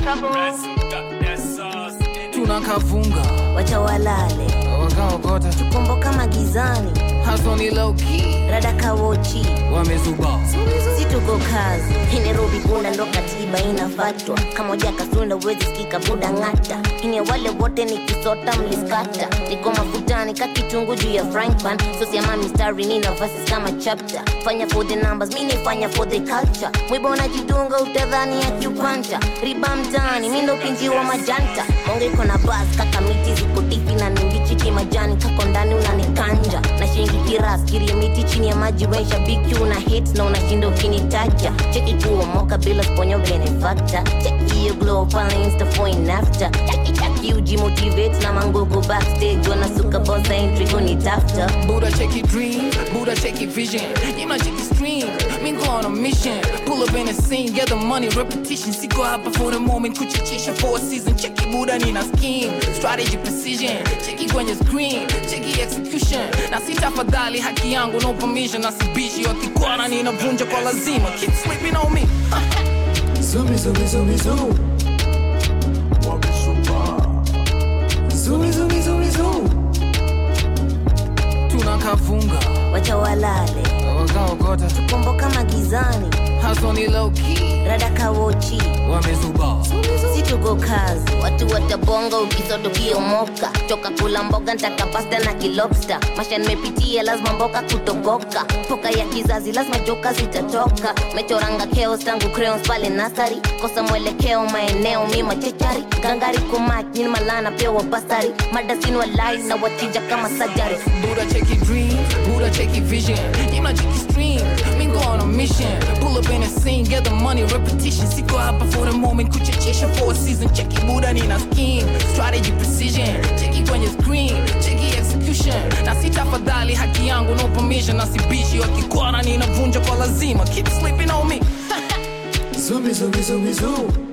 tunakavunga wacha walale wakaokota komboka magizani haso ni low key rada kawochi wamezuba si tuko kazi Hii Nairobi bunda ndo katiba inafatwa kama uja kasunda uwezi sikika buda ng'ata ini wale wote ni kisota mliskata niko mafutani ka kitungu juu ya frying pan sosiama mistari nina verses kama chapter fanya for the numbers mi nifanya for the culture mwiba unajidunga utadhani ya kiupanja riba mtaani mi ndo pinji wa majanta monge iko na bas kaka miti ziko tifi na nimbichi kimajani kako ndani unanikanja na shingi kiras kirie miti chini ya maji wensha biki una hits na unashinda ukinitaja cheki kuomoka bila sponyo benefactor cheki hiyo glow pale insta for in after cheki cheki ujimotivate na mangogo backstage wanasuka bosa entry kunitafta Buddha check your dream, Buddha check your vision. You know check your stream, me go on a mission. Pull up in the scene, get the money, repetition. Siko hapa for the moment, kuchachisha for a season. Check your Buddha nina scheme, strategy precision. Check it kwenye screen, check your execution. Na sitafadhali haki yangu, no permission. Na sibishi wakikwana ninavunja kwa lazima. Keep sleeping on me. Zumi, zumi, zumi, zumi. Zumi, zumi, zumi, zumi. Tunakavunga, wacha walale wakaokota. komboka magizani Haso ni low key, rada kawochi wamezuba. si tuko kazi watu watabonga ukisoto ukiomoka toka kula mboga ntaka pasta na kilobsta masha nimepitia lazima mboka kutoboka poka ya kizazi lazima joka zitatoka mechoranga keos tangu creons pale nasari kosa mwelekeo maeneo mi machechari gangari kumak nyini malana pia wabasari madasin walai na watija kama sajari Buddha check your dream, Buddha check your vision. You know check your stream, me go on a mission. Pull up in the scene, get the money, repetition. Siko hapa for the moment, kuchachisha for a season. Check your Buddha nina scheme, strategy precision. Check it kwenye screen, check your execution. Na sitafadhali haki yangu, no permission. Na sibishi wakikwana ninavunja kwa lazima. Keep sleeping on me. Zumi, zumi, zumi, zumi.